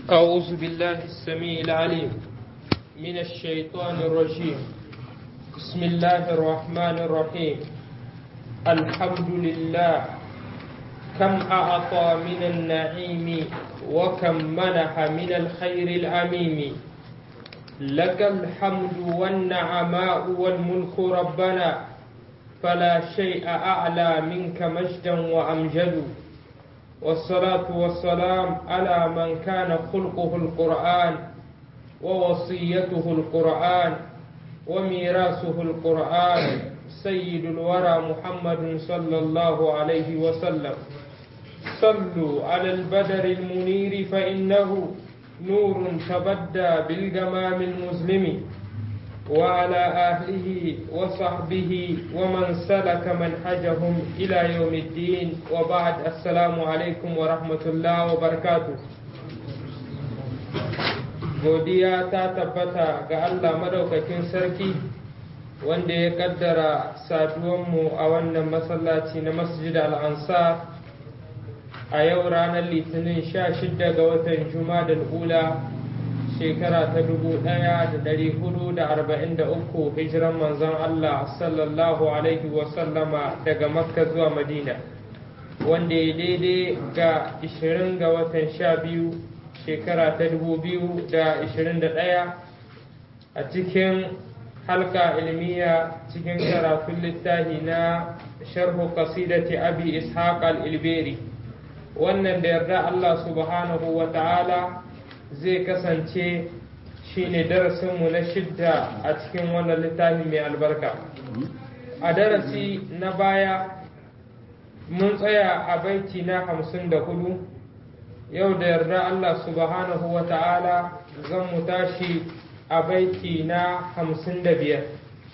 أعوذ بالله السميع العليم من الشيطان الرجيم بسم الله الرحمن الرحيم الحمد لله كم أعطى من النعيم وكم منح من الخير العميم لك الحمد والنعماء والملك ربنا فلا شيء أعلى منك مجدا وأمجد والصلاة والسلام على من كان خلقه القرآن ووصيته القرآن وميراثه القرآن سيد الورى محمد صلى الله عليه وسلم صلوا على البدر المنير فإنه نور تبدى بالجمام المظلم وعلى أهله وصحبه ومن سلك منهجهم إلى يوم الدين وبعد السلام عليكم ورحمة الله وبركاته godiya ta tabbata ga Allah madaukakin sarki wanda ya kaddara saduwanmu a wannan masallaci na masjid al-ansar a yau ranar litinin 16 ga watan juma'a da ula shekara ta dubu ɗaya da ɗari hudu da arba'in da uku hijiran manzon Allah sallallahu alaihi wasallama daga makka zuwa madina wanda ya daidai ga ishirin ga watan sha biyu shekara ta dubu biyu da ishirin da ɗaya a cikin halka ilmiya cikin karatun littafi na sharhu qasidati abi ishaq al-ilberi wannan da yarda Allah subhanahu wa ta'ala zai kasance shine darasinmu na shidda a cikin wannan littafi mai albarka a darasi na baya mun tsaya a baiti na hamsin da hudu yau da yarda Allah subhanahu wa ta'ala zan mu tashi a baiti na hamsin da biyar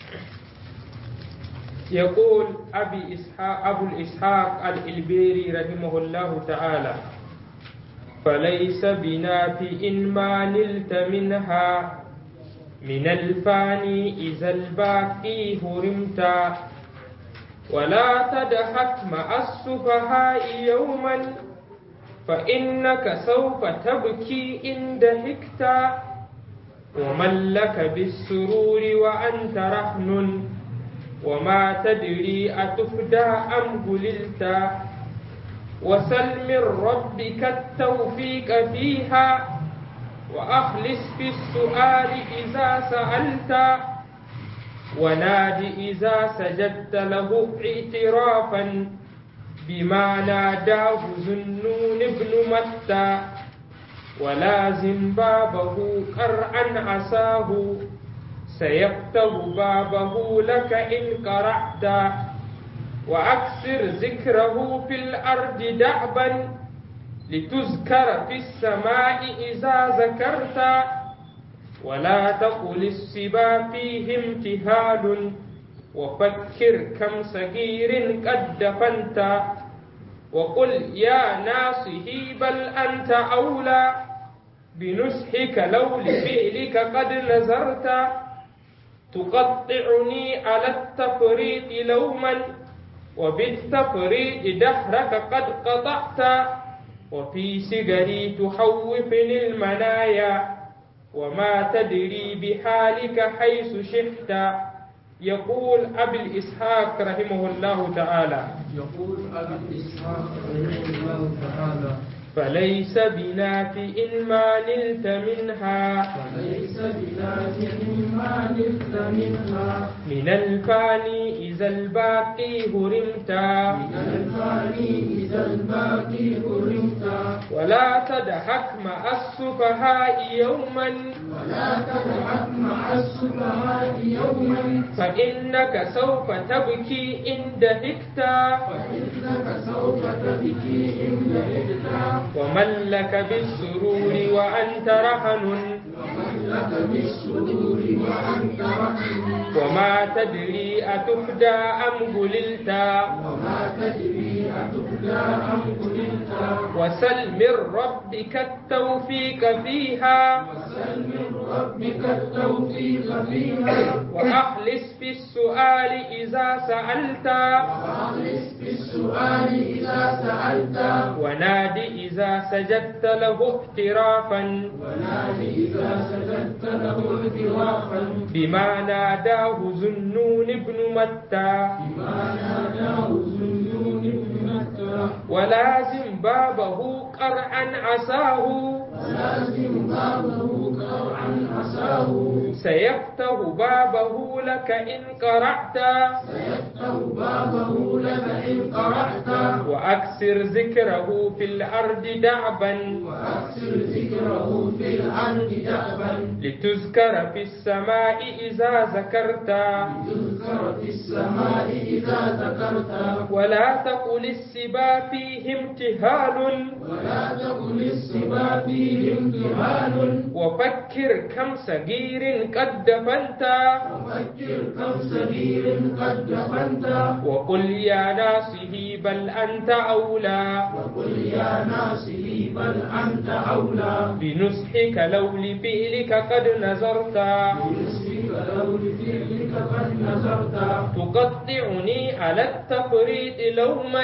يقول أبي إسحاق أبو الإسحاق الإلبيري رحمه الله تعالى فليس بنافع ما نلت منها من الفاني إذا الباقي هرمت ولا تدحك مع السفهاء يوما فإنك سوف تبكي إن دهكت ومن لك بالسرور وأنت رهن وما تدري أتفدى أم هللت وسل من ربك التوفيق فيها وأخلص في السؤال إذا سألت وناد إذا سجدت له اعترافا بما ناداه ذنون ابن متى ولازم بابه قرعا عساه سيفتح بابه لك إن قرعت وأكثر ذكره في الأرض دعبا لتذكر في السماء إذا ذكرت ولا تقل السبا فيه امتهال وفكر كم صغير قد دفنت وقل يا ناصحي بل أنت أولى بنصحك لو لفعلك قد نزرت تقطعني على التفريط لوما وبالتفريط دهرك قد قطعت وفي سجري تحوفني المنايا وما تدري بحالك حيث شئت يقول أبي الإسحاق رحمه الله تعالى يقول أبي الإسحاق رحمه الله تعالى فليس بنافع ما نلت منها فليس بنافع ما نلت منها من الفاني إذا الباقي هرمت من الفاني إذا الباقي هرمت ولا تضحك مع السفهاء يوما ولا تضحك مع السفهاء يوما فإنك سوف تبكي إن ضحكت فإنك سوف تبكي إن لهجت ومن لك بالسرور وأنت رهن ومن لك بالسرور وأنت رحم وما تدري أتفدى أم هللت وما تدري تبدى أم كنت وسل من ربك التوفيق فيها وسل من ربك التوفيق فيها وأخلص في السؤال إذا سألت وأخلص بالسؤال إذا سألت وناد إذا سجدت له احترافا ونادي إذا سجدت له اعترافا بما ناداه ذنون بن متى بما ناداه ذنون بن متى ولازم بابه قرعا عساه ولازم بابه قرعا عساه سيفتح بابه لك إن قرأت سيفتح بابه لك إن قرأت وأكثر ذكره في الأرض دعبا وأكثر ذكره في الأرض دأبا لتذكر في السماء إذا ذكرت تذكر في السماء إذا ذكرت ولا تقل السبا فيه امتهال ولا تقل السبا فيه امتهان وفكر كم صغير قد دفنت وفكر كم صغير قد دفنت وقل يا ناصه بل أنت أولى وقل يا ناصحي بل أنت أولى بنصحك لو لفعلك قد نظرت بنصفك لو لفعلك قد نظرت تقطعني على التفريط لوما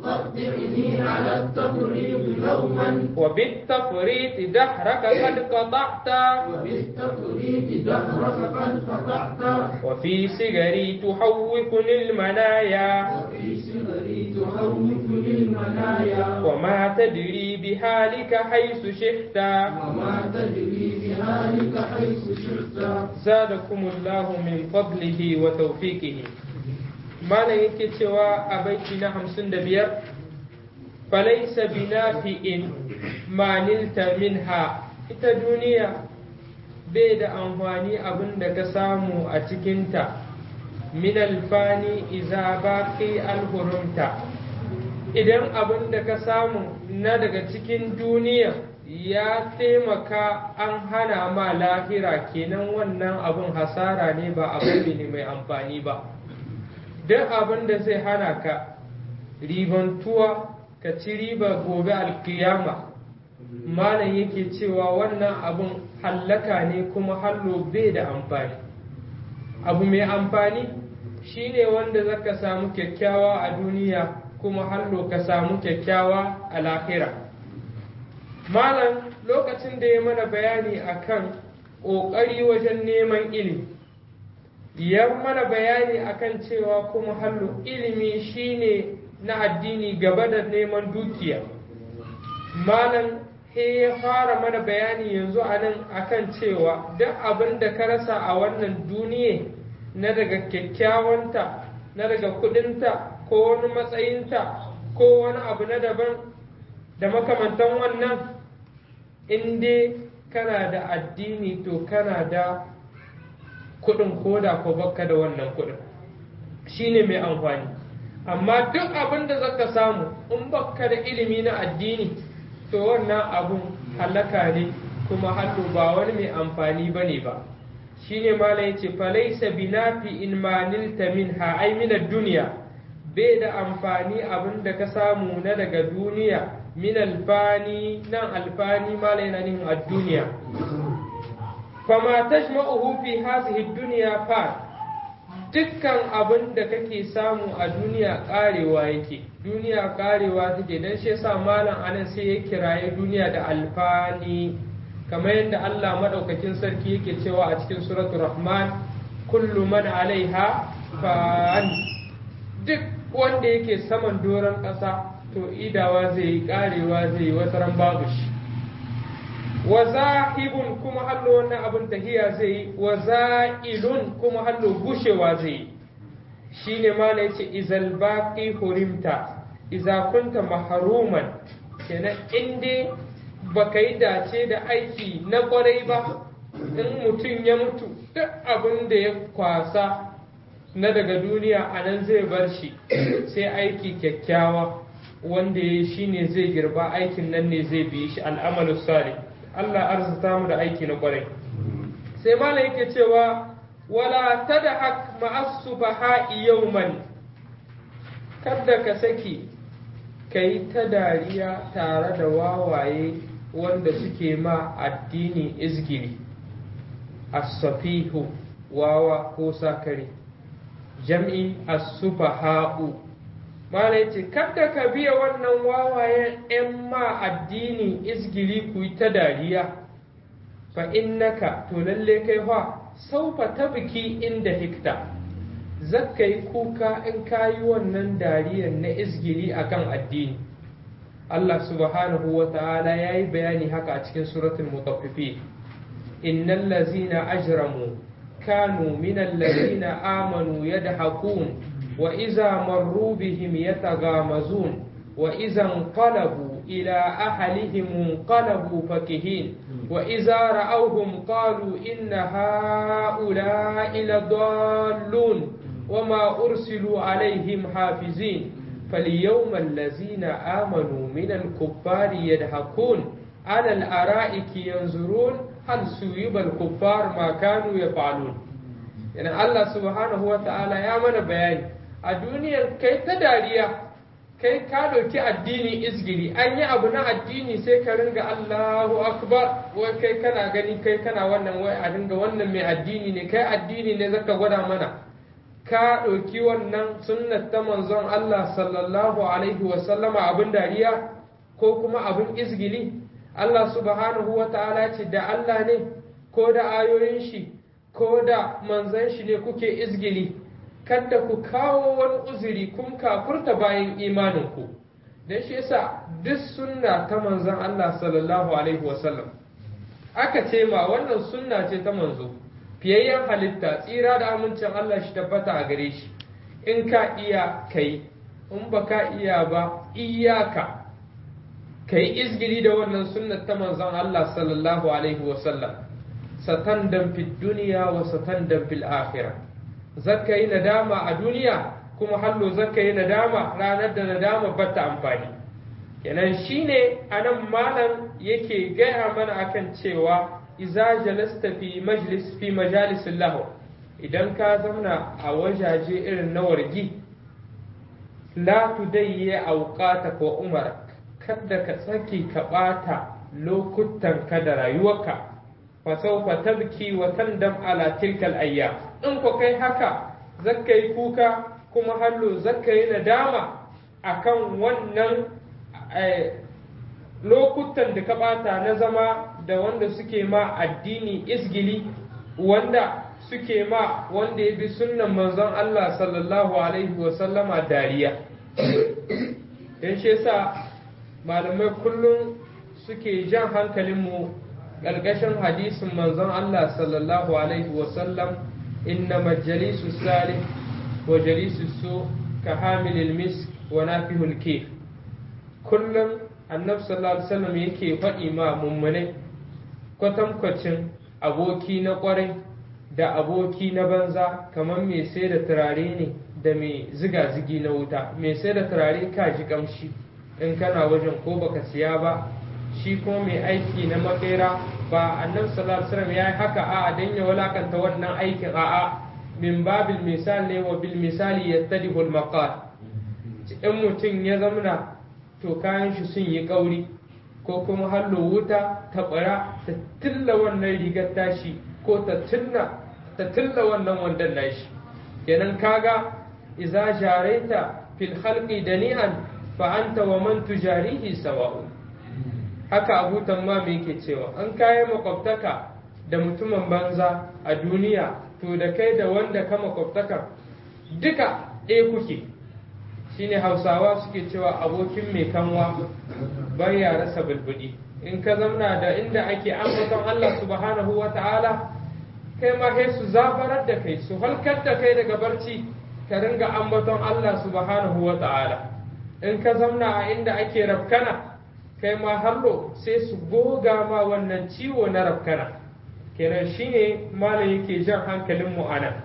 تقطعني على التفريط لوما وبالتفريط دهرك قد قطعت وبالتفريط دهرك قد قطعت وفي صغري تحوكني المنايا وفي صغري تخوفني المنايا وما تدري بحالك حيث شئت وما تدري بحالك حيث شئت زادكم الله من فضله وتوفيقه malam yake cewa a baiti na hamsin da biyar falaisa binafi'in manilta minha ita duniya bai da amfani abin da ka samu a cikinta min alfani iza baqi alhurumta idan abin da ka samu na daga cikin duniya ya taimaka an hana ma lahira kenan wannan abin hasara ne ba abu ne mai amfani ba duk abin da zai hana ka ribantuwa ka ci riba gobe alkiyama malam yake cewa wannan abin hallaka ne kuma hallo bai da amfani abu mai amfani shine wanda zaka samu kyakkyawa a duniya kuma hallo ka samu kyakkyawa a lahira malam lokacin da ya mana bayani akan ƙoƙari wajen neman ilimi ya mana bayani akan cewa kuma hallo ilimi shine na addini gaba da neman dukiya malam he ya fara mana bayani yanzu a nan akan cewa duk abin da ka rasa a wannan duniya na daga kyakkyawanta na daga kudinta ko wani matsayinta ko wani abu na daban da makamantan wannan in dai kana da addini to kana da kudin koda ko baka da wannan kudin shine mai amfani amma duk abin da zaka samu in baka da ilimi na addini to wannan abun halaka ne kuma hallo ba wani mai amfani bane ba shine malam yace falaysa binafi in manilta minha ay min ad-dunya bai da amfani abin da ka samu na daga duniya min alfani nan alfani malam yana nufin ad-dunya fama tajma'uhu fi hadhihi ad-dunya fa dukkan abin da kake samu a duniya karewa yake duniya karewa take dan shi yasa malam anan sai ya kiraye duniya da alfani kamar yadda Allah madaukakin sarki yake cewa a cikin suratul rahman kullu man alaiha fan duk wanda yake saman doron ƙasa to idawa zai yi karewa zai yi wataran babu shi wa zahibun kuma hallo wannan abin tahiya zai yi wa za'ilun kuma hallo gushewa zai yi shine ma na yace izal baqi hurimta iza kunta mahruman kenan inde baka yi dace da aiki na kwarai ba in mutum ya mutu duk abin da ya kwasa na daga duniya a nan zai bar shi sai aiki kyakkyawa wanda ya shi ne zai girba aikin nan ne zai bi shi al'amalu salih Allah arzuta mu da aiki na kwarai sai malam yake cewa wala tadhak ma'as sufaha'i yawman kada ka saki kai ta dariya tare da wawaye wanda suke ma addini izgiri as-safihu wawa ko sakare jam'i as-sufaha'u mala yace kada ka biya wannan wawayen 'yan ma addini izgiri ku yi ta dariya fa innaka to lalle kai fa saufa tabki inda hikta zakka yi kuka in ka yi wannan dariyar na izgiri akan addini Allah subhanahu wa ta'ala ya yi bayani haka a cikin suratul mutaffifi innal lazina ajramu kanu minal lazina amanu yadhakun wa iza marru bihim yatagamazun wa iza انقلبوا إلى أهلهم انقلبوا فكهين وإذا رأوهم قالوا إن هؤلاء لضالون وما أرسلوا عليهم حافظين فاليوم الذين آمنوا من الكفار يضحكون على الأرائك ينظرون هل سيب الكفار ما كانوا يفعلون يعني الله سبحانه وتعالى يا من بيان الدنيا كي تداريا kai ka ɗauki addini izgili an yi abu na addini sai ka ringa Allahu akbar wai kai kana gani kai kana wannan wai a ringa wannan mai addini ne kai addini ne zaka gwada mana ka ɗauki wannan sunnat ta manzon Allah sallallahu alaihi wa sallama abin dariya ko kuma abin izgili Allah subhanahu wa ta'ala ce da Allah ne ko da ayoyin shi ko da manzon shi ne kuke izgili kada ku kawo wani uzuri kun kafurta bayan imaninku don shi yasa duk sunna ta manzon Allah sallallahu alaihi wasallam aka ce ma wannan sunna ce ta manzo fiyayyen halitta tsira da amincin Allah shi tabbata a gare shi in ka iya kai in ba ka iya ba iyaka kai izgiri da wannan sunna ta manzon Allah sallallahu alaihi wasallam satandan fid duniya wa satandan fil akhirah zaka yi nadama a duniya kuma hallo zaka yi nadama ranar da nadama ba ta amfani kenan shine anan malam yake gaya mana akan cewa iza jalasta fi majlis fi majalisin lahu idan ka zauna a wajaje irin na wargi la tudayye auqata ko umar kada ka tsaki ka bata lokutan ka da rayuwarka fa sawfa tabki wa tandam ala tilkal ayyam in ko kai haka zakka yi kuka kuma hallo zakka yi nadama akan wannan lokutan da ka bata na zama da wanda suke ma addini isgili wanda suke ma wanda ya bi sunnan manzon Allah sallallahu alaihi wasallama dariya don shi yasa malamai kullum suke jan hankalinmu ƙarƙashin hadisin manzon Allah sallallahu alaihi wasallam inna majalisu salih wa jalisu su ka hamilil misk wa nafihul kif kullum annabi sallallahu alaihi wasallam yake faɗi ma mummunai kwatankwacin aboki na ƙwarai da aboki na banza kamar mai sai da turare ne da mai ziga-zigi na wuta mai sai da turare ka ji kamshi in kana wajen ko baka siya ba shi kuma mai aiki na makera ba annabi sallallahu alaihi wasallam yayi haka a dan ya walakanta wannan aikin a'a min babil misal ne wa bil misali yattadihu al maqal in mutum ya zamna to kayan shi sun yi kauri ko kuma hallo wuta ta bara ta tilla wannan rigar tashi ko ta tilla ta tilla wannan wandan nashi kenan kaga idza jaraita fil khalqi dani'an fa anta wa man tujarihi sawa'un haka abu tamma me yake cewa an kayi makwabtaka da mutumin banza a duniya to da kai da wanda ka makwabtaka duka ɗaya kuke shine hausawa suke cewa abokin mai kanwa bai ya rasa bulbudi in ka zamna da inda ake ambaton Allah subhanahu wa ta'ala kai ma kai su zafarar da kai su halkar da kai daga barci ka ringa ambaton Allah subhanahu wa ta'ala in ka zamna a inda ake rafkana kai ma hallo sai su goga ma wannan ciwo na rafkana kenan shine malam yake jan hankalin mu anan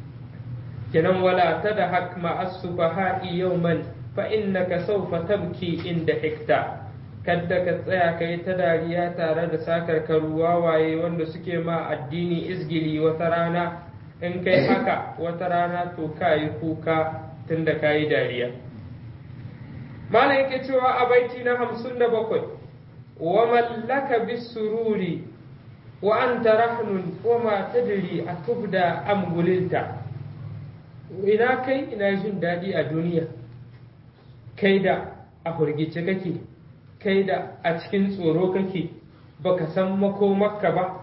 kenan wala tadhak ma as-sufaha'i yawman fa innaka sawfa tabki inda hikta kadda ka tsaya ka yi ta dariya tare da sakar karuwa waye wanda suke ma addini izgili wata rana in kai haka wata rana to ka yi kuka tunda ka yi dariya malam yake cewa a baiti na hamsin da bakwai wa mallaka bisururi wa anta rahnun wa ma tadri a tubda am gulinta ina kai ina jin daɗi a duniya kai da a hurgice kake kai da a cikin tsoro kake baka san makomarka ba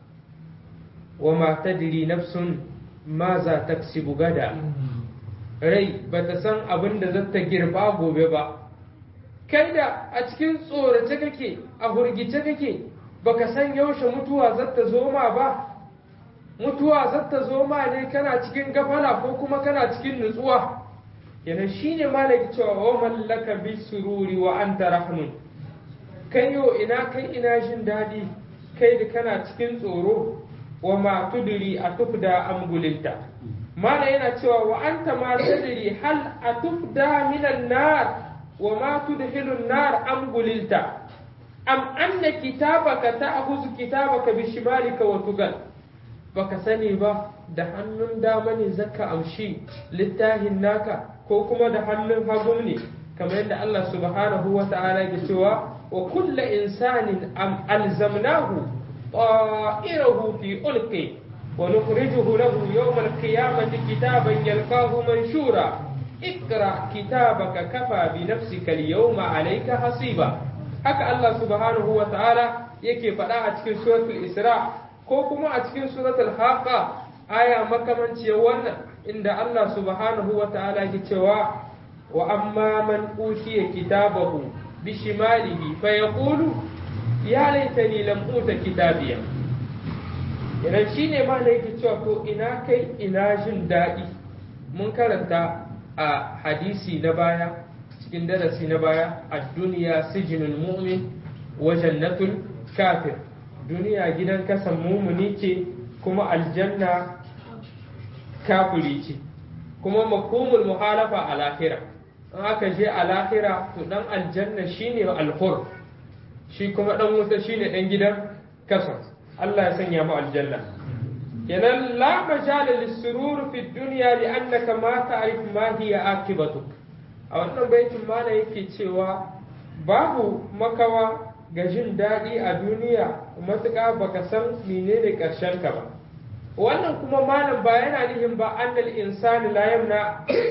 wa ma tadri nafsun ma za ta gada rai ba ta san abin da za ta girba gobe ba kai da a cikin tsorace kake a hurgice kake baka san yaushe mutuwa za ta zo ma ba mutuwa za ta zo ma ne kana cikin gafala ko kuma kana cikin nutsuwa yana shine malaki cewa wa mallaka bi sururi wa anta rahmun kai yo ina kai ina jin daɗi kai da kana cikin tsoro wa ma tudiri a tufda amgulinta mana yana cewa wa anta ma tadri hal atufda minan nar wa ma tudhilu nar amgulilta am anna kitabaka ta'khudhu kitabaka bi shimalika wa tugal baka sani ba da hannun dama ne zaka amshi littafin naka ko kuma da hannun hagu ne kamar yadda Allah subhanahu wa ta'ala ya cewa wa kullu insanin am alzamnahu ta'irahu fi ulqi ونخرجه له يوم القيامة كتابا يلقاه منشورا اقرأ كتابك كفى بنفسك اليوم عليك حصيبا haka Allah subhanahu wa ta'ala yake faɗa a cikin suratul Isra ko kuma a cikin suratul Haqa aya makamanciyar wannan inda Allah subhanahu wa ta'ala yake cewa wa amma man utiya kitabahu bi shimalihi fa yaqulu ya laitani lam uta kitabiya idan shi ne ma da yake cewa to ina kai ina jin daɗi mun karanta a hadisi na baya cikin darasi na baya a duniya sijinul mu'min wa jannatul kafir duniya gidan kasan mumuni ce kuma aljanna kafiri ce kuma makomul muhalafa a lahira in aka je a lahira to dan aljanna shine alhur shi kuma dan wuta shine dan gidan kasan Allah ya sanya mu aljanna kenan la majala lisurur fi dunya li annaka ma ta'rif ma hiya akibatuk a wannan baitin mana yake cewa babu makawa ga jin daɗi a duniya matuƙa baka san menene ƙarshen ka ba wannan kuma malam ba yana nihin ba annal insani la yamna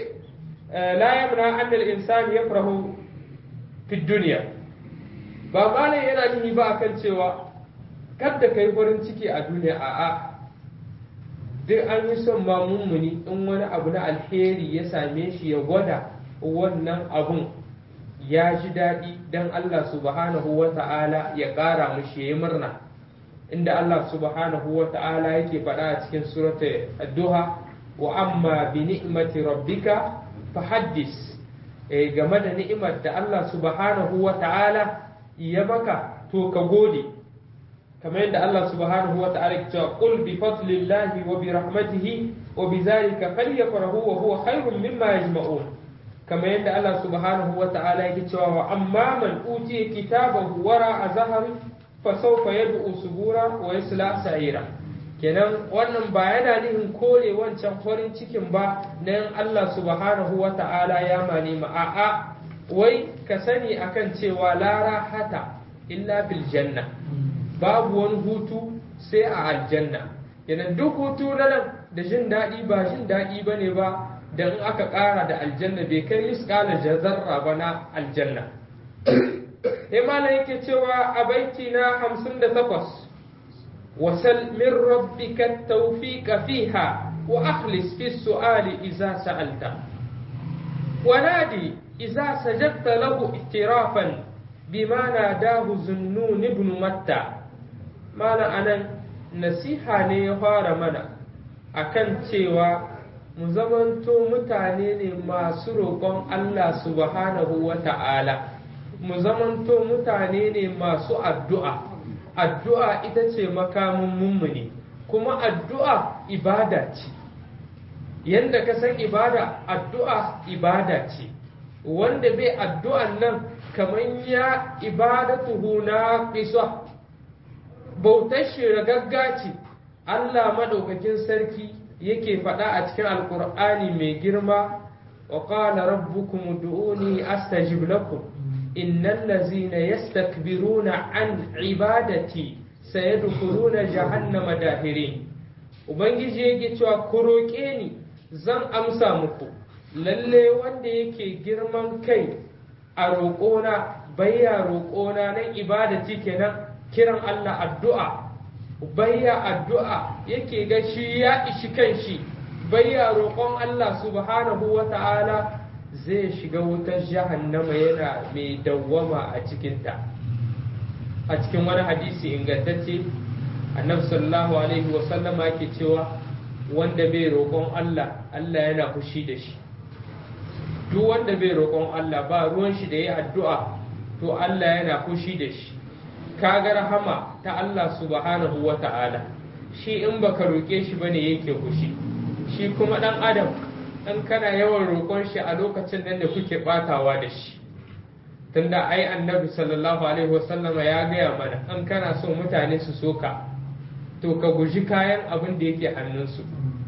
la yamna annal insani yafrahu fi dunya ba malam yana nihi ba akan cewa kadda kai farin ciki a duniya a'a duk an yi son ma mummuni in wani abu na alheri ya same shi ya gwada wannan abun ya ji daɗi don Allah subhanahu wa ta'ala ya ƙara mushi ya yi murna inda Allah subhanahu wa ta'ala yake faɗa a cikin surata addu'a wa amma bi ni'mati rabbika fa haddis game da ni'imar da Allah subhanahu wa ta'ala ya maka to ka gode kamar yadda Allah subhanahu wa ta'ala ke cewa qul bi fadlillahi wa bi rahmatihi wa bi zalika falyafrahu wa huwa khairun mimma yajma'un kamar yadda Allah subhanahu wa ta'ala yake cewa wa amma man utiya kitabahu wara azhari fa sawfa yad'u subura wa yasla sa'ira kenan wannan ba yana nihin kore wancan farin cikin ba na Allah subhanahu wa ta'ala ya mani ma a'a wai ka sani akan cewa la rahata illa bil janna babu wani hutu sai a aljanna yana duk hutu na nan da jin daɗi ba jin daɗi ba ne ba da in aka ƙara da aljanna bai kai miskala jazarra ba na aljanna sai malam yake cewa a baiti na hamsin da takwas wasal min rabbika tawfiqa fiha wa akhlis fi su'ali idza sa'alta ونادي إذا سجدت له اعترافا بما ناداه زنون ابن متى mana anan nasiha ne ya fara mana akan cewa mu zamanto mutane ne masu roƙon Allah subhanahu wa ta'ala mu zamanto mutane ne masu addu'a addu'a ita ce makamin mummuni kuma addu'a ibada ce yadda ka san ibada addu'a ibada ce wanda bai addu'an nan kamar ya ibadatuhu na qisa bautar shi ragagga ce Allah madaukakin sarki yake faɗa a cikin alkur'ani mai girma wa qala rabbukum ud'uni astajib lakum innal ladzina yastakbiruna an ibadati sayadkhuluna jahannama dahirin ubangiji yake cewa ku roƙe ni zan amsa muku lalle wanda yake girman kai a roƙona bayya roƙona nan ibadati kenan kiran Allah addu'a bayya addu'a yake ga shi ya ishi kanshi bayya roƙon Allah subhanahu wa ta'ala zai shiga wutar jahannama yana mai dawwama a cikinta a cikin wani hadisi ingantacce annabi sallallahu alaihi wa sallama yake cewa wanda bai roƙon Allah Allah yana fushi da shi duk wanda bai roƙon Allah ba ruwan shi da yi addu'a to Allah yana fushi da shi kaga rahama ta Allah subhanahu wa ta'ala shi in baka roƙe shi bane yake fushi shi kuma dan adam in kana yawan roƙon shi a lokacin nan da kuke batawa da shi tunda ai annabi sallallahu alaihi wasallama ya gaya mana an kana so mutane su soka to ka guji kayan abin da yake hannunsu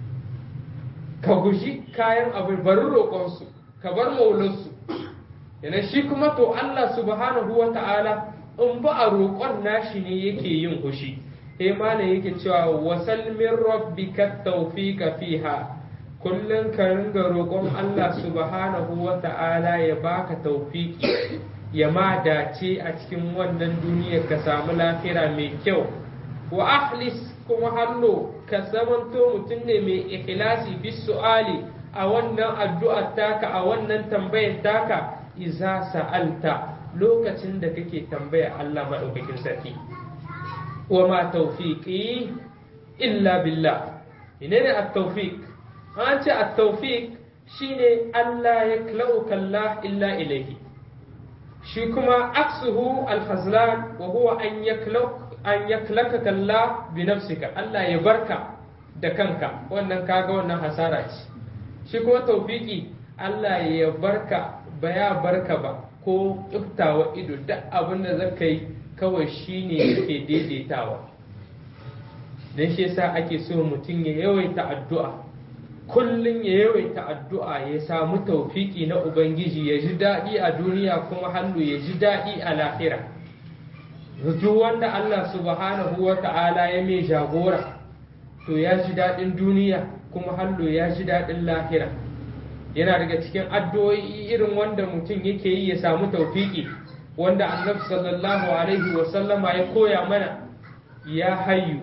ka guji kayan abin bari roƙonsu ka bar maulansu yana shi kuma to Allah subhanahu wa ta'ala in ba a roƙon nashi ne yake yin hushi sai malam yake cewa wasal min rabbika tawfiqa fiha kullun ka ringa roƙon Allah subhanahu wa ta'ala ya baka tawfiki ya ma dace a cikin wannan duniyar ka samu lafiya mai kyau wa akhlis kuma hallo ka zamanto mutum ne mai ikhlasi bis su'ali a wannan addu'ar taka a wannan tambayar taka iza sa'alta lokacin da kake tambaya Allah maɗaukakin sarki wa ma tawfiqi illa billah menene at-tawfiq an ce at-tawfiq shine Allah ya klauka Allah illa ilayhi shi kuma aksuhu al-khazlan wa huwa an yaklak an yaklaka Allah bi nafsika Allah ya barka da kanka wannan kaga wannan hasara ce shi kuma tawfiqi Allah ya barka ba ya barka ba ko tsuftawa ido duk abin da zaka yi kawai shi ne yake daidaitawa don shi yasa ake so mutum ya yawaita addu'a kullum ya yawaita addu'a ya samu taufiki na ubangiji ya ji daɗi a duniya kuma hannu ya ji daɗi a lahira duk wanda Allah subhanahu wa ta'ala ya mai jagora to ya ji daɗin duniya kuma hannu ya ji daɗin lahira yana daga cikin addu'o'i irin wanda mutum yake yi ya samu taufiki wanda annabi sallallahu alaihi wa sallama ya koya mana ya hayyu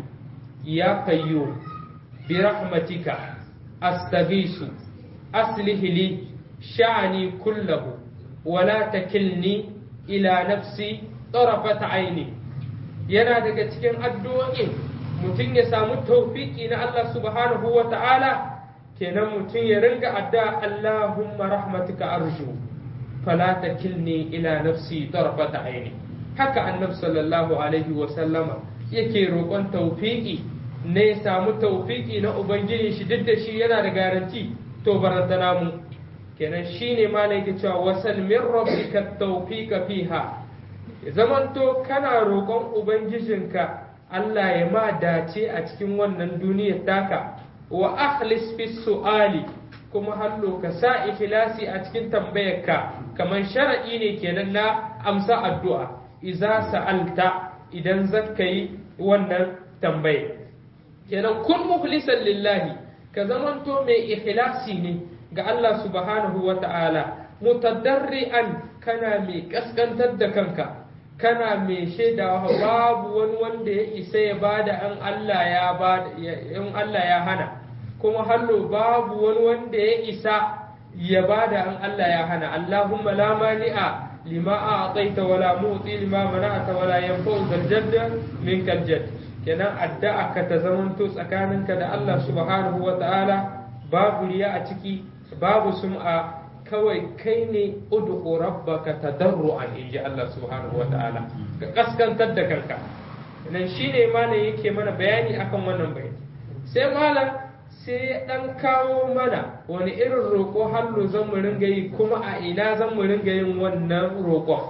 ya kayyu bi rahmatika astaghisu aslih li sha'ani kullahu wa la takilni ila nafsi tarafat aini yana daga cikin addu'o'i mutum ya samu taufiki na Allah subhanahu wa ta'ala kenan mutum ya ringa adda Allahumma rahmatuka arju fala takilni ila nafsi tarfata aini haka annabi sallallahu alaihi wa sallama yake roƙon tawfiki ne ya samu tawfiki na ubangiji shi duk da shi yana da garanti to barantana mu kenan shine ma ne yake cewa wasal min rabbika tawfika fiha zamanto kana roƙon ubangijinka Allah ya ma dace a cikin wannan duniyar taka wa akhlis fi su'ali kuma hallo ka sa ikhlasi a cikin tambayarka kamar shar'i ne kenan na amsa addu'a idza sa'alta idan zaka yi wannan tambaye kenan kun mukhlisan lillahi ka zamanto mai ikhlasi ne ga Allah subhanahu wa ta'ala mutadarri'an kana mai kaskantar da kanka kana mai shaidawa babu wani wanda ya isa ya bada an Allah ya bada in Allah ya hana kuma hallo babu wani wanda ya isa ya bada an Allah ya hana Allahumma la mani'a lima a'taita wala mu'ti lima mana'ata wala yanfa'u zal jadda minkal jadd kenan addu'a ka ta zamanto tsakaninka da Allah subhanahu wa ta'ala babu riya a ciki babu sum'a kawai kai ne ud'u rabbaka tadarruan inji Allah subhanahu wata'ala ka kaskantar da kanka nan shine malam yake mana bayani akan wannan bayani sai malam sai ya dan kawo mana wani irin roƙo hallo zan mu ringa yi kuma a ina zan mu ringa yin wannan roƙon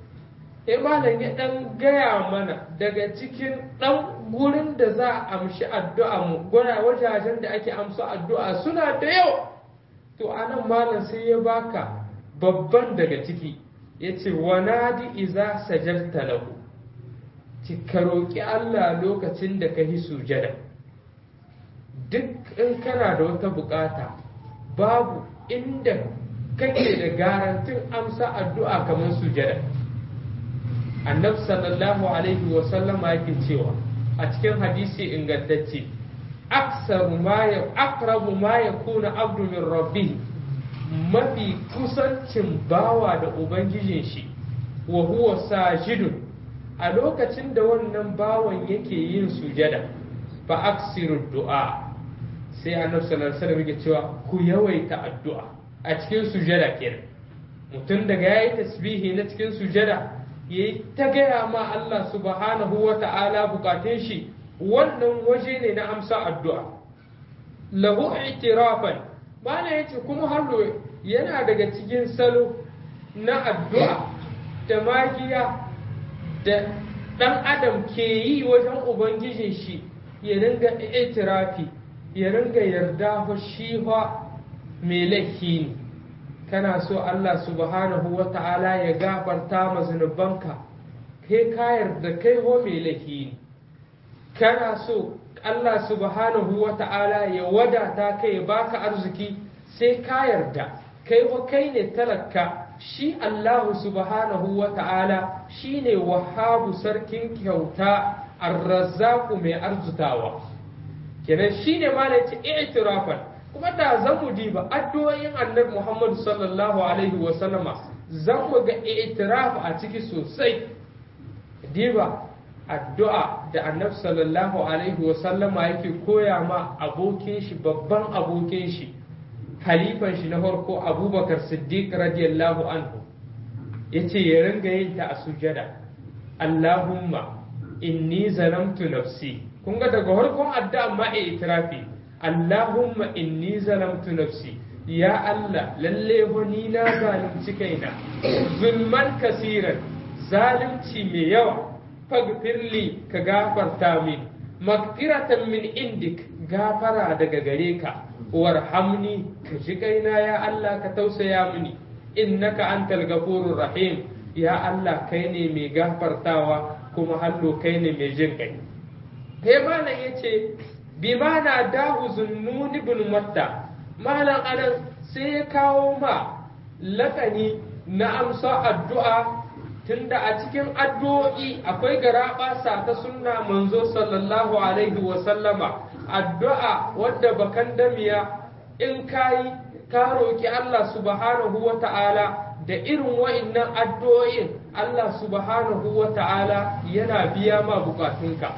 sai malam ya dan gaya mana daga cikin dan gurin da za a amshi addu'a mu gura wajajen da ake amsa addu'a suna da yawa to anan malam sai ya baka babban daga ciki ya ce wanadi iza sajarta lahu ki ka roƙi Allah lokacin da ka yi sujada duk in kana da wata bukata babu inda kake da garantin amsa addu'a kamar sujada annabi sallallahu alaihi wa sallama yake cewa a cikin hadisi ingantacce aksaru ma ya aqrabu ma yakuna abdu min rabbih mafi kusancin bawa da ubangijin shi wa huwa sajidun a lokacin da wannan bawan yake yin sujada fa aksiru du'a sai annabi sallallahu alaihi wasallam yake cewa ku yawaita addu'a a cikin sujada kenan mutum daga yayi tasbihi na cikin sujada yayi ta gaya ma Allah subhanahu wa ta'ala bukatun shi wannan waje ne na amsa addu'a lahu i'tirafan bana yace kuma hallo yana daga cikin salo na addu'a da magiya da ɗan adam ke yi wajen ubangijin shi ya ringa itirafi ya ringa yarda fa shi fa mai laifi ne kana so Allah subhanahu wa ta'ala ya gafarta ma zunubanka kai ka yarda kai ho mai laifi ne kana so Allah subhanahu wa ta'ala ya wadata kai ya baka arziki sai ka yarda kai wa kai ne talaka shi Allahu subhanahu wa ta'ala shi ne wahabu sarkin kyauta arrazzaku mai arzutawa kenan shi ne ma ce i'tirafan kuma da zan mu diba addu'o'in annabi Muhammad sallallahu alaihi wa sallama zan mu ga i'tiraf a ciki sosai diba addu'a da annabi sallallahu alaihi wa sallama yake koya ma abokin shi babban abokin shi halifan shi na farko abubakar siddiq radiyallahu anhu ya ce ya ringa yin ta a sujada allahumma inni zalamtu nafsi kun ga daga farkon addu'a ma a itirafi allahumma inni zalamtu nafsi ya allah lalle wani na zalunci kaina zulman kasiran zalunci mai yawa fagfirli ka gafarta min magfiratan min indik gafara daga gare ka warhamni ka ji kaina ya Allah ka tausaya mini innaka antal gafurur rahim ya Allah kai ne mai gafartawa kuma hallo kai ne mai jin kai kai malam yace bi mana dahu zunnun ibn matta malam anan sai ya kawo ma lakani na amsa addu'a tunda a cikin addu'o'i akwai garaɓasa ta sunna manzo sallallahu alaihi wa sallama addu'a wadda bakan damiya in kayi ka roƙi Allah subhanahu wa ta'ala da irin wa'innan addu'o'in Allah subhanahu wa ta'ala yana biya ma bukatunka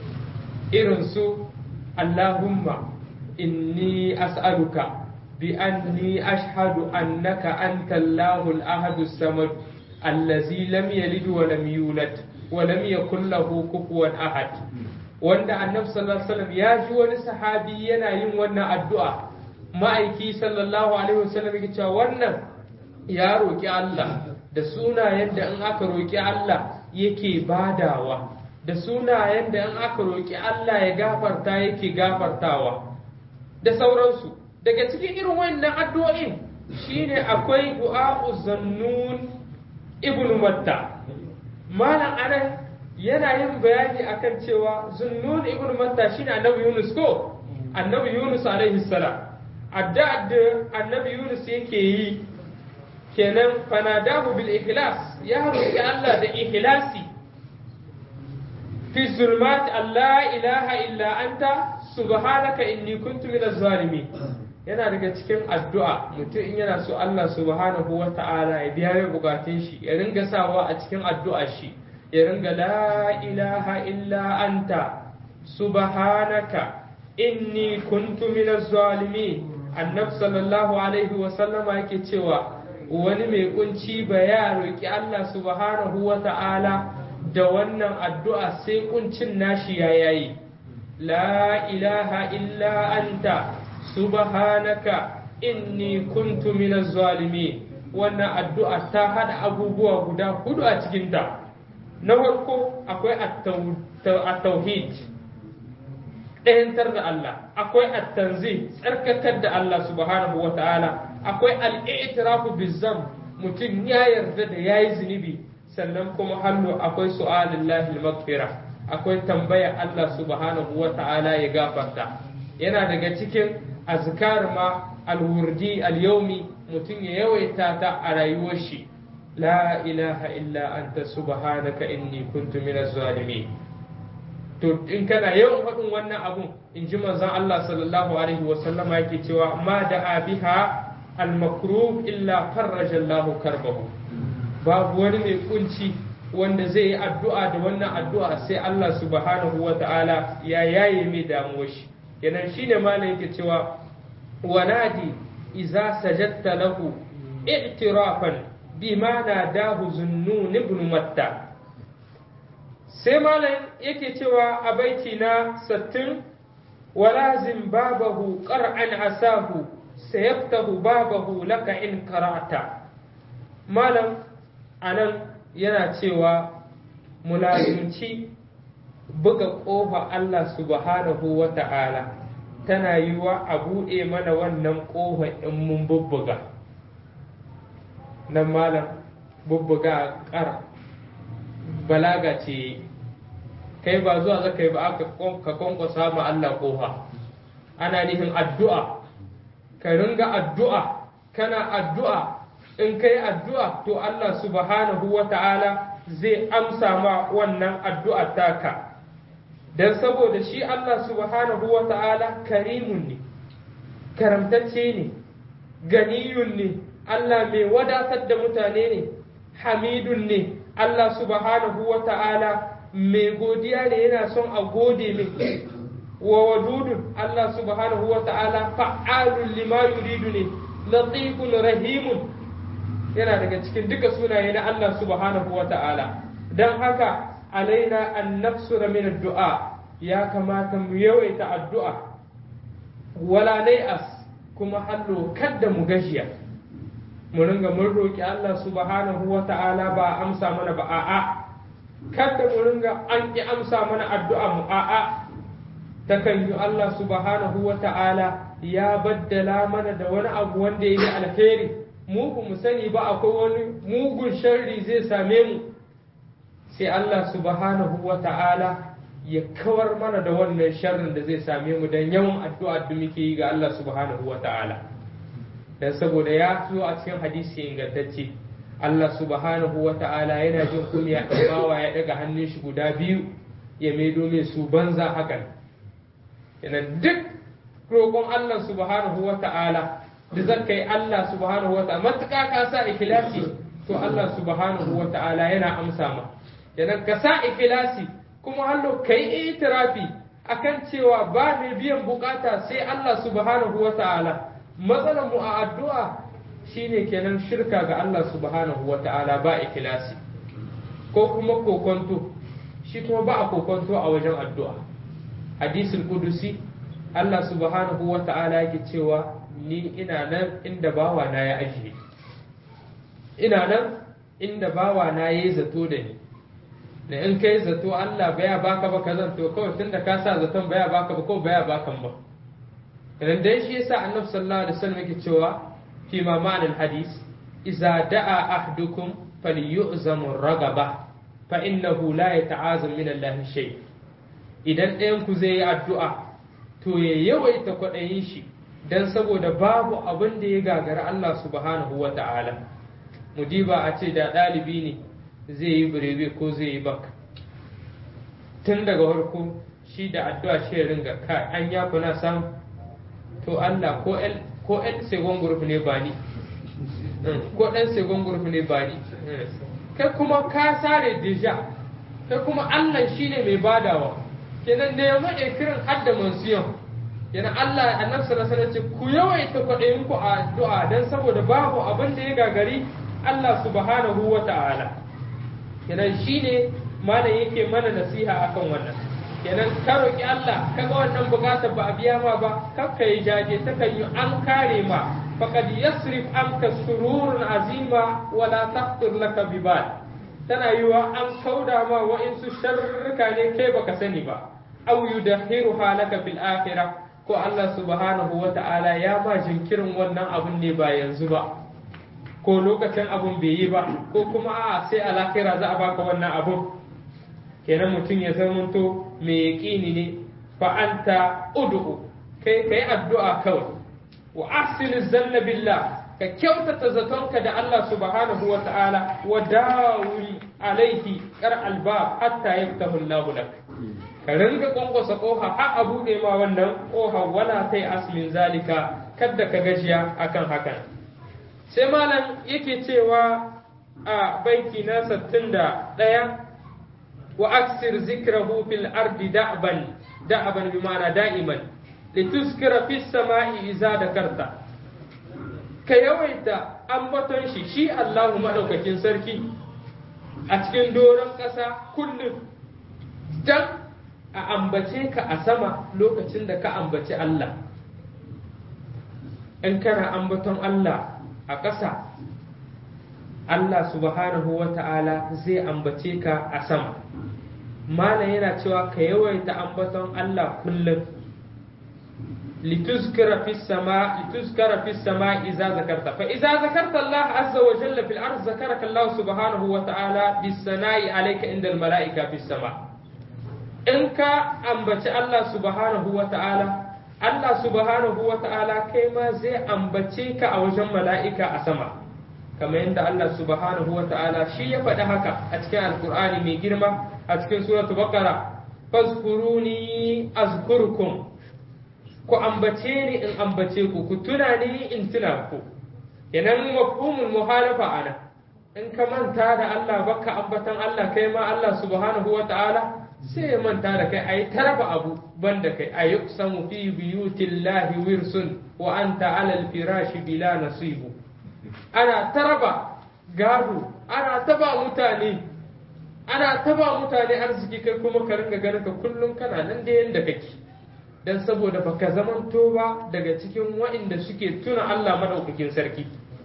irin su Allahumma inni as'aluka bi anni ashhadu annaka anta Allahul ahadu samad allazi lam yalid wa lam yulad wa lam yakul lahu kufuwan ahad wanda annabi sallallahu alaihi wasallam ya ji wani sahabi yana yin wannan addu'a ma'aiki sallallahu alaihi wasallam yake cewa wannan ya roki Allah da sunayen da in aka roki Allah yake badawa da sunayen da in aka roki Allah ya gafarta yake gafartawa da sauransu daga cikin irin wannan addu'o'in shine akwai du'a'u zannun ibnu matta malam anan yana yin bayani akan cewa zunnun ibn matta shine annabi yunus ko annabi yunus alaihi salam adda da annabi yunus yake yi kenan fanadahu bil ikhlas ya roki Allah da ikhlasi fi zulmat Allah ilaha illa anta subhanaka inni kuntu minaz zalimin yana daga cikin addu'a mutum in yana so Allah subhanahu wa ta'ala ya biya mai bukatun shi ya ringa sawa a cikin addu'a shi ya ringa la ilaha illa anta subhanaka inni kuntu minaz zalimin annab sallallahu alaihi wa sallama yake cewa wani mai kunci ba ya roki Allah subhanahu wa ta'ala da wannan addu'a sai kuncin nashi ya yayi la ilaha illa anta subhanaka inni kuntu minaz zalimin wannan addu'a ta hada abubuwa guda hudu a cikinta na farko akwai at-tauhid ɗayantar da Allah akwai at-tanzih tsarkakar da Allah subhanahu wa ta'ala akwai al-i'tirafu bizam mutum ya yarda da yayi zunubi sannan kuma hannu akwai su'alillahi al-maghfira akwai tambaya Allah subhanahu wa ta'ala ya gafarta yana daga cikin azkar ma al-wurdi al-yawmi mutum ya yawaita ta a rayuwar shi la ilaha illa anta subhanaka inni kuntu minaz zalimin to in kana yawan faɗin wannan abun in ji manzon Allah sallallahu alaihi wa sallama yake cewa ma da biha al-makruh illa farraja Allah karbahu babu wani mai kunci wanda zai yi addu'a da wannan addu'a sai Allah subhanahu wa ta'ala ya yaye mai damuwar shi yanan shine malam yake cewa wanadi iza sajadta lahu i'tirafan bima nadahu zunnun ibn matta sai malam yake cewa a baiti na sattin walazim babahu qar'an asahu sayaftahu babahu laka in karata malam anan yana cewa mulazimci buga ƙofa Allah subhanahu wa ta'ala tana yiwa a buɗe mana wannan ƙofa in mun bubbuga nan malam bubbuga a ƙara balaga ce kai ba zuwa zaka yi ba ka kwankwasa ma Allah ƙofa ana nihin addu'a ka ringa addu'a kana addu'a in kai addu'a to Allah subhanahu wa ta'ala zai amsa ma wannan addu'a taka don saboda shi Allah subhanahu wa ta'ala karimun ne karamtacce ne ganiyun ne Allah mai wadatar da mutane ne hamidun ne Allah subhanahu wa ta'ala mai godiya ne yana son a gode mai wa wadudun Allah subhanahu wa ta'ala fa'alun lima yuridu ne latifun rahimun yana daga cikin duka sunaye na Allah subhanahu wa ta'ala don haka alaina an nafsura min addu'a ya kamata mu yawaita addu'a wala nai'as kuma hallo kadda mu gajiya mu ringa mun roƙi Allah subhanahu wa ta'ala ba a amsa mana ba a'a kadda mu ringa an ƙi amsa mana addu'a mu a'a takan yi Allah subhanahu wa ta'ala ya baddala mana da wani abu wanda ya yi alheri mu ba mu sani ba akwai wani mugun sharri zai same mu sai Allah subhanahu wa ta'ala ya kawar mana da wannan sharrin da zai same mu don yawan addu'a da muke yi ga Allah subhanahu wa ta'ala dan saboda ya zo a cikin hadisi ingantacce Allah subhanahu wa ta'ala yana jin kunya bawa ya daga hannun shi guda biyu ya maido mai su banza hakan yana duk roƙon Allah subhanahu wa ta'ala da zaka yi Allah subhanahu wa ta'ala matuƙa ka sa ikhlasi to Allah subhanahu wa ta'ala yana amsa ma yana ka sa ikhlasi kuma hallo kai itirafi akan cewa ba mai biyan bukata sai Allah subhanahu wa ta'ala matsalar mu a addu'a shine kenan shirka ga Allah subhanahu wa ta'ala ba ikhlasi ko kuma kokonto shi kuma ba a kokonto a wajen addu'a hadisul kudusi Allah subhanahu wa ta'ala yake cewa ni ina nan inda bawa na ya ajiye ina nan inda bawa na yayi zato da ni da in kai zato Allah baya baka ba kazan to kawai tunda ka sa zaton baya baka ba ko baya bakan ba idan dai shi yasa annabi sallallahu alaihi wasallam yake cewa fi ma ma'anar hadis idza da'a ahdukum falyu'zamu ragaba fa innahu la yata'azam min Allah shay idan ɗayan ku zai yi addu'a to ya yawaita kwaɗayin shi dan saboda babu abin da ya gagara Allah subhanahu wa ta'ala mudiba a ce da ɗalibi ne zai yi birebe ko zai yi bak tun daga farko shi da addu'a shi ya ringa kai an ya kuna samu to Allah ko el ko el second group ne ba ni ko ɗan second group ne ba ni kai kuma ka sare deja kai kuma Allah shine mai badawa kenan da ya maɗe kiran hadda mansiyon yana Allah annabi sallallahu alaihi wasallam ku yawaita kwaɗayin ku a addu'a dan saboda babu abin da ya gagari Allah subhanahu wa ta'ala kenan shine malam yake mana nasiha akan wannan kenan ka roki Allah kaga wannan bukatar ba a biya ma ba kakka yi jaje ta kan yi an kare ma faqad yasrif anka sururun azima wala taqdir laka bibal tana yiwa an kauda ma wa'insu sharruka ne kai baka sani ba aw yudakhiruha laka fil akhirah ko Allah subhanahu wa ta'ala ya ma jinkirin wannan abun ne ba yanzu ba ko lokacin abun bai yi ba ko kuma a sai a lahira za a baka wannan abun kenan mutum ya zamanto mai yaƙini ne fa anta ud'u kai kai addu'a kawai wa ahsin zanna billah ka kyautata zatonka da Allah subhanahu wa ta'ala wa dawul alaihi kar albab hatta yaftahu Allah lak ka ringa kwankwasa koha har a buɗe ma wannan koha wala tai asmin zalika kadda ka gajiya akan hakan sai malam yake cewa a baiti na 61 wa aksir zikrahu fil ardi da'ban da'ban bi ma'ana da'iman lituskira fis sama'i iza dakarta ka yawaita ambaton shi shi Allahu madaukakin sarki a cikin doron ƙasa kullum dan a ambace ka a sama lokacin da ka ambaci Allah in kana ambaton Allah a ƙasa Allah subhanahu wa ta'ala zai ambace ka a sama Malam yana cewa ka yawaita ambaton Allah kullum لتذكر في السماء لتذكر في السماء إذا ذكرت فإذا ذكرت الله عز وجل في الأرض ذكرك الله سبحانه وتعالى بالثناء عليك عند الملائكة في السماء إنك أنبت الله سبحانه وتعالى الله سبحانه وتعالى كما زي أنبتيك أو جم ملائكة أسماء كما عند الله سبحانه وتعالى شيء فدهك أتكلم القرآن من جرمة أتكلم سورة بقرة فاذكروني أذكركم ku ambace ni in ambace ku ku tuna ni in tuna ku yanan mafhumul muhalafa ana in ka manta da Allah baka ambatan Allah kai ma Allah subhanahu wa ta'ala sai ya manta da kai ayi taraba abu banda kai ayi samu fi biyutillahi wirsun wa anta ala alfirashi bila nasibu ana taraba gado ana taba mutane ana taba mutane arziki kai kuma ka ringa ganin ka kullum kana nan da yanda kake dan saboda baka zamanto ba daga cikin wa'inda suke tuna Allah madaukakin sarki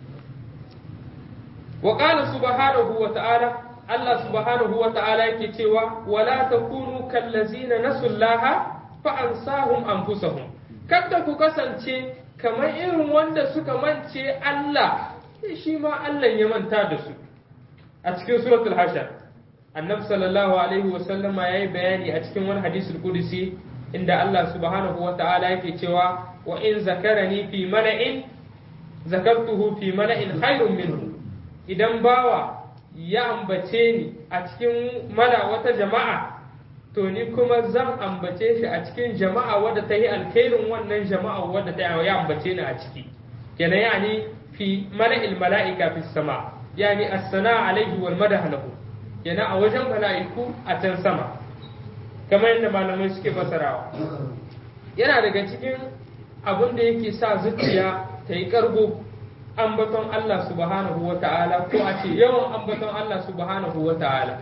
wa qala subhanahu wa ta'ala Allah subhanahu wa ta'ala yake cewa wala takunu kallazina nasullaha fa ansahum anfusahum kada ku kasance kamar irin wanda suka mance Allah shi ma Allah ya manta da su a cikin suratul hashar annabi sallallahu alaihi wa sallama yayi bayani a cikin wani hadisul qudsi inda Allah subhanahu wa ta'ala yake cewa wa in zakarani fi mala'in zakartuhu fi mala'in khairun minhu idan bawa ya ambace ni a cikin mala wata jama'a to ni kuma zan ambace shi a cikin jama'a wadda ta yi alkhairin wannan jama'a wadda ta ya ambace ni a ciki kenan yani fi mala'il mala'ika fi sama yani as-sana alaihi wal madah lahu kenan a wajen mala'iku a can sama kamar yadda malamai suke fasarawa yana daga cikin abin da yake sa zuciya ta yi kargo ambaton Allah subhanahu wa ta'ala ko a ce yawan ambaton Allah subhanahu wa ta'ala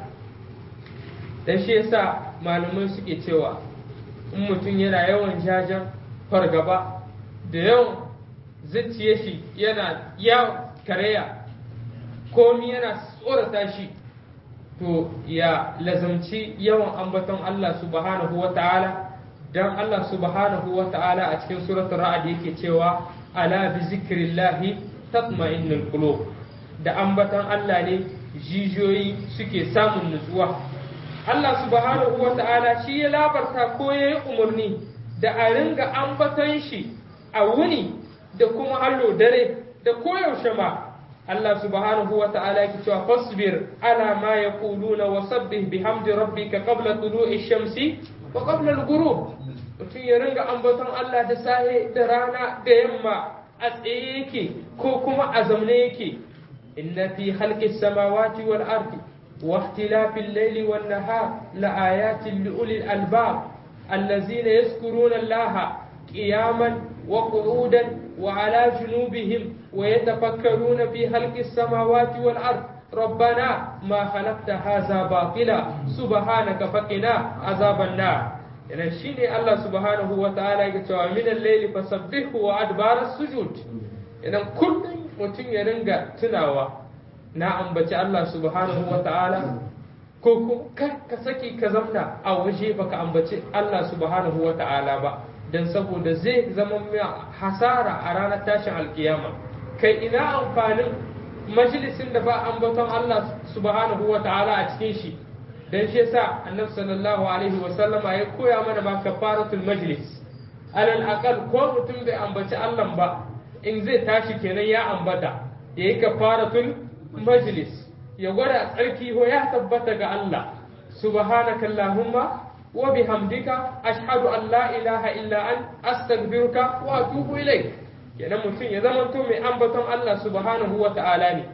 dan shi yasa malamai suke cewa in mutum yana yawan jajen fargaba da yawan zuciya shi yana ya kareya komi yana tsorata shi to ya lazamci yawan ambaton Allah subhanahu wa ta'ala dan Allah subhanahu wa ta'ala a cikin suratul ra'd yake cewa ala bi zikrillahi tatma'innul qulub da ambaton Allah ne jijiyoyi suke samun nutsuwa Allah subhanahu wa ta'ala shi ya labarta ko ya yi umarni da a ringa ambaton shi a wuni da kuma hallo dare da koyaushe ma Allah subhanahu wa ta'ala yake cewa fasbir ala ma yaquluna wa sabbih bihamdi rabbika qabla tulu'i shamsi wa qabla al-ghurub mutum ya ringa ambaton Allah da sahe da rana da yamma a tsaye yake ko kuma a zaune yake inna fi khalqis samawati wal ardi واختلاف الليل والنهار لآيات لأولي الألباب الذين يذكرون الله قياما وقعودا وعلى جنوبهم ويتفكرون في خلق السماوات والأرض ربنا ما خلقت هذا باطلا سبحانك فقنا عذاب النار idan shi ne Allah subhanahu wa ta'ala ya cewa min al-layli fasabbihu wa adbar sujud idan kullum mutum ya ringa tunawa na ambaci Allah subhanahu wa ta'ala ko ka saki ka zamna a waje baka ambaci Allah subhanahu wa ta'ala ba dan saboda zai zama mai hasara a ranar tashin alkiyama kai ina amfanin majalisin da ba ambaton Allah subhanahu wa ta'ala a cikin shi dan shi yasa annabi sallallahu alaihi wa sallama ya koya mana ba kafaratul majlis alal aqal ko mutum bai ambaci Allah ba in zai tashi kenan ya ambata yayi kafaratul majlis ya gwada tsarki ho ya tabbata ga Allah subhanaka allahumma wa bihamdika ashhadu an la ilaha illa an astaghfiruka wa atubu ilaik kenan mutum ya zamanto mai ambaton Allah subhanahu wa ta'ala ne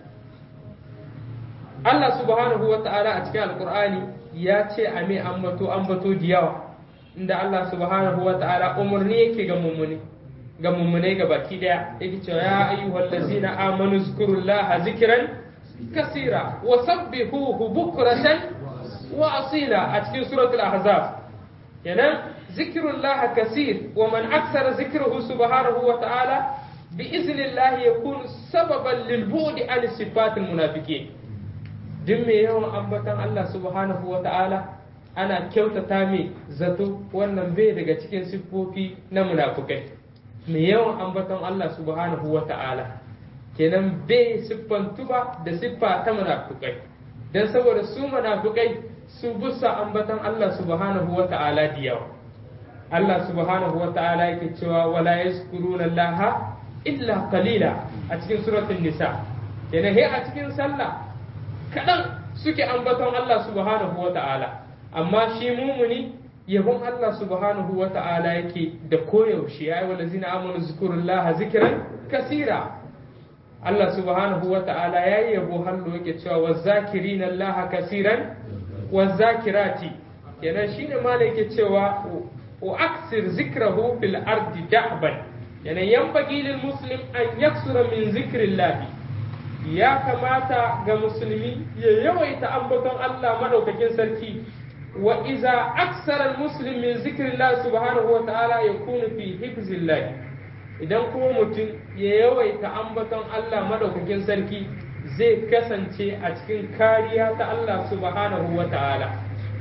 Allah subhanahu wa ta'ala a cikin alkur'ani ya ce a mai ambato ambato da yawa inda Allah subhanahu wa ta'ala umarni yake ga mummuni ga mummunai ga baki daya yake cewa ya ayyuhal ladzina amanu zkurullaha zikran kasira wa sabbihuhu bukratan wa asila a cikin suratul ahzab kenan zikrullaha kasir wa man aksara zikruhu subhanahu wa ta'ala bi iznillahi yakunu sababan lil bu'di an sifatil munafiqin duk mai yawan ambatan Allah subhanahu wa ta'ala ana kyautata mai zato wannan bai daga cikin siffofi na munafukai mai yawan ambaton Allah subhanahu wa ta'ala kenan bai siffantu ba da siffa ta munafukai don saboda su munafukai su busa ambaton Allah subhanahu wa ta'ala da yawa Allah subhanahu wa ta'ala yake cewa wala yazkuruna Allah illa qalila a cikin suratul nisa kenan he a cikin sallah kaɗan suke ambaton Allah subhanahu wa ta'ala amma shi mumuni yabon Allah subhanahu wa ta'ala yake da koyaushe ya yi wa lazina amanu zikurullah zikiran kasira Allah subhanahu wa ta'ala ya yi yabo hallo yake cewa wa zakirina Allah kasiran wa zakirati kenan shine mala yake cewa wa aksir zikrahu fil ardi da'ban yana yanbaghi lil muslim an yaksura min zikrillah ya kamata ga musulmi ya yawaita ambaton Allah madaukakin sarki wa iza aksara muslim min zikrillah subhanahu wa ta'ala yakunu fi hifzillah idan kuma mutum ya yawaita ambaton Allah madaukakin sarki zai kasance a cikin kariya ta Allah subhanahu wa ta'ala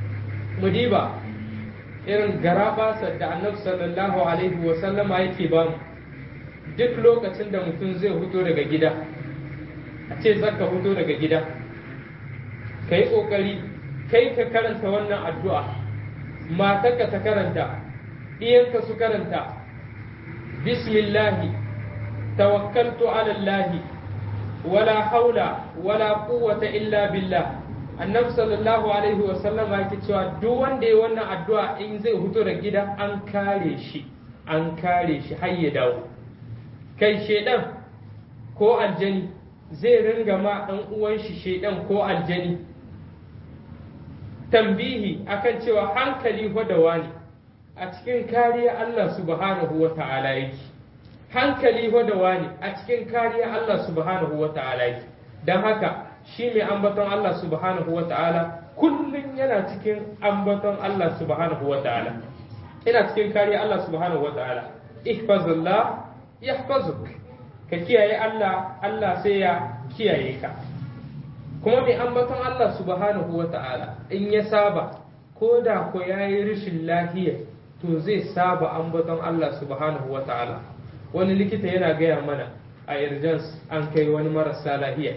mudiba irin garabasa da annabi sallallahu alaihi wa sallama yake bamu duk lokacin da mutum zai fito daga gida a ce zaka fito daga gida ka yi ƙoƙari kai ka karanta wannan addu'a matarka ta karanta ɗiyanka su karanta bismillahi tawakkaltu ala Allahi wala haula wala quwwata illa billah annabi sallallahu alaihi wa sallama yake cewa duk wanda ya wannan addu'a in zai fito da gida an kare shi an kare shi har ya dawo kai shedan ko aljani zai ringa ma ɗan uwan shi shedan ko aljani tambihi akan cewa hankali da wani a cikin kariya Allah subhanahu wa ta'ala yake hankali da wani a cikin kariya Allah subhanahu wa ta'ala yake don haka shi mai ambaton Allah subhanahu wa ta'ala kullum yana cikin ambaton Allah subhanahu wa ta'ala ina cikin kariya Allah subhanahu wa ta'ala ihfazullah yahfazuk ka kiyaye Allah Allah sai ya kiyaye ka kuma mai ambaton Allah subhanahu wa ta'ala in ya saba ko da ko ya yi rashin lahiya to zai saba ambaton Allah subhanahu wa ta'ala wani likita yana gaya mana a urgence an kai wani marasa lahiya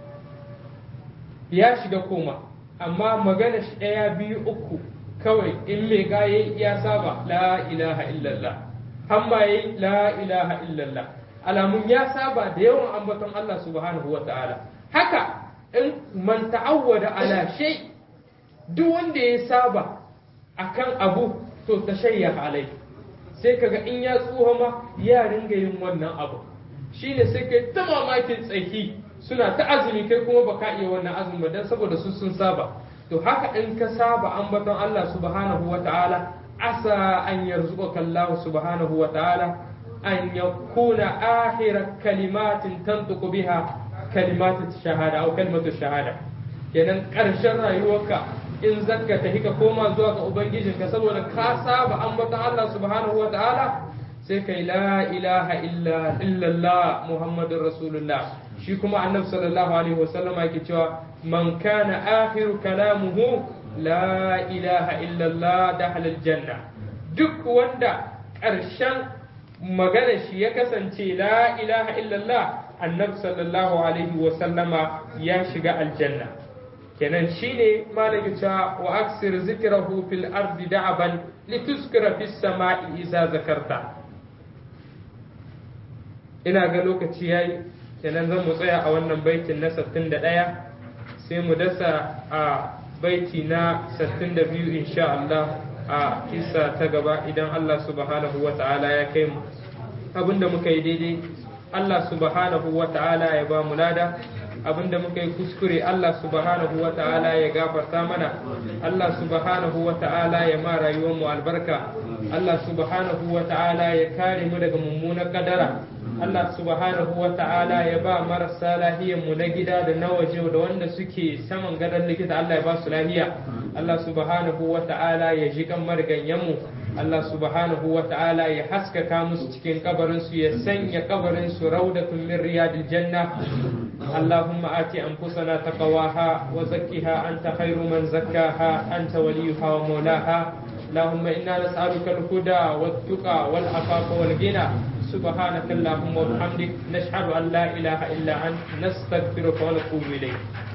ya shiga koma amma magana shi ɗaya biyu uku kawai in mai gaye ya saba la ilaha illallah hamma yayi la ilaha illallah alamun ya saba da yawan ambaton Allah subhanahu wa ta'ala haka in man ta'awwada ala shay duk wanda ya saba akan abu to tashayya alai sai kaga in ya tsuha ma ya ringa yin wannan abu shine sai kai ta mamakin tsaki suna ta azumi kai kuma baka iya wannan azumi ba dan saboda su sun saba to haka in ka saba ambaton Allah subhanahu wa ta'ala asa an yarzuqaka Allah subhanahu wa ta'ala an yakuna akhira kalimatin tantuku biha kalimatu shahada au kalimatu shahada kenan karshen rayuwarka in zakka ta hika koma zuwa ga ubangijinka saboda ka saba ambaton Allah subhanahu wa ta'ala sai kai la ilaha illa illallah muhammadur rasulullah shi kuma annabi sallallahu alaihi wasallam yake cewa man kana akhiru kalamuhu la ilaha illallah dakhala aljanna duk wanda ƙarshen magana shi ya kasance la ilaha illallah annabi sallallahu alaihi wasallama ya shiga aljanna kenan shine malaka cewa wa aksir zikrahu fil ardi da'aban lituskira fis sama'i idza zakarta ina ga lokaci yayi kenan zan mu tsaya a wannan baitin na 61 sai mu dasa a baiti na 62 insha Allah a kissa ta gaba idan Allah subhanahu wa ta'ala ya kai mu abinda muka yi daidai Allah subhanahu wa ta'ala ya ba mu lada abinda muka yi kuskure Allah subhanahu wa ta'ala ya gafarta mana Allah subhanahu wa ta'ala ya ma rayuwar mu albarka Allah subhanahu wa ta'ala ya kare mu daga mummunan kadara Allah subhanahu wa ta'ala ya ba marasa lahiyar mu na gida da na waje da wanda suke saman gadon likita Allah ya ba su lahiya Allah subhanahu wa ta'ala ya ji kan marganyen mu Allah subhanahu wa ta'ala ya haskaka musu cikin kabarin su ya sanya kabarin su raudatun min riyadil janna اللهم آت أنفسنا تقواها وزكها أنت خير من زكاها أنت وليها ومولاها اللهم إنا نسألك الهدى والتقى والعفاف والغنى سبحانك اللهم وبحمدك نشهد أن لا إله إلا أنت نستغفرك ونتوب إليك